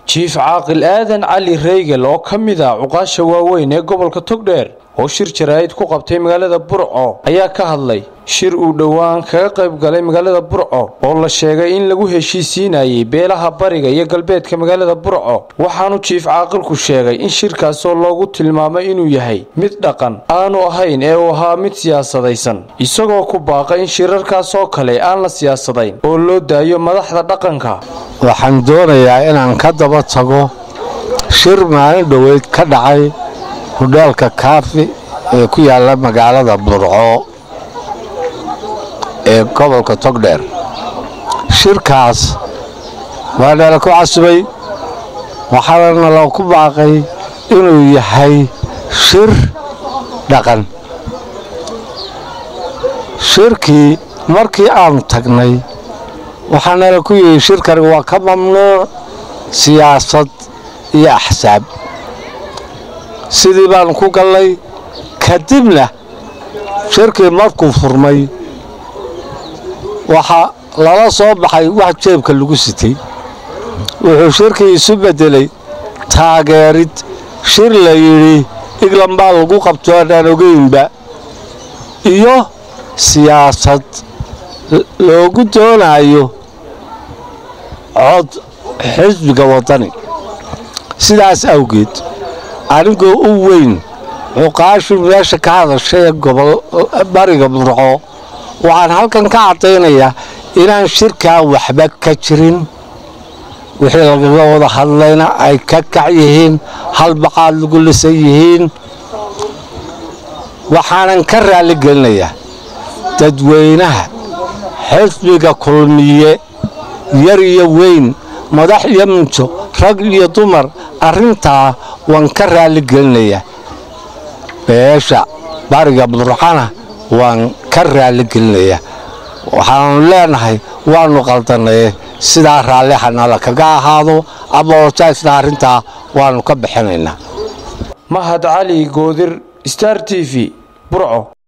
jiif caaqil aadan cali reygel oo ka mid ah cuqaasha waaweyn ee gobolka togdheer oo shir jaraa'id ku qabtay magaalada burco ayaa ka hadlay shir uu dhowaan kaga qayb galay magaalada burco oo la sheegay in lagu heshiisiinayay beelaha bariga iyo galbeedka magaalada burco waxaanu jiif caaqilku sheegay in shirkaasoo loogu tilmaamay inuu yahay mid dhaqan aanu ahayn ee uu ahaa mid siyaasadaysan isagoo ku baaqay in shirarkaasoo kale aan la siyaasadayn oo loo daayo madaxda dhaqanka waxaan doonayaa inaan ka daba tago shir maalin dhoweyd ka dhacay hudheelka kaafi ee ku yaalla magaalada burco ee gobolka togdheer shirkaas waa nala ku casubay waxaana nala ku baaqay inuu yahay shir dhaqan shirkii markii aanu tagnay waxaa nala ku yihi shirkani waa ka mamnuuc siyaasad iyo axsaab sidii baanu ku gallay kadibna shirkii markuu furmay waxaa lala soo baxay wax jeebka lagu sitay wuxuu shirkii isu beddelay taageerid shir la yidhi iglan baa lagu qabto aanaan ogeynba iyo siyaasad loogu doonayo cod xisbiga waddani sidaas awgeed anigoo u weyn cuqaashu meesha ka hadashay ee gobol bariga burco waxaan halkan ka caddaynayaa inaan shirkaa waxba ka jirin wixii lagaga wada hadlayna ay ka kac yihiin halbaqaad lagu lisan yihiin waxaanan ka raalli gelinayaa dadweynaha xisbiga kulmiye yar iyo weyn madax iyo minjo rag iyo dumar arrintaa waan ka raalli gelinayaa beesha bariga burcana waan ka raalli gelinayaa waxaanu leenahay waannu qaldanaye sidaa raallihanala kaga ahaado abaotaysna arrintaa waannu ka bixinaynaa mahad cali goodir star t v burco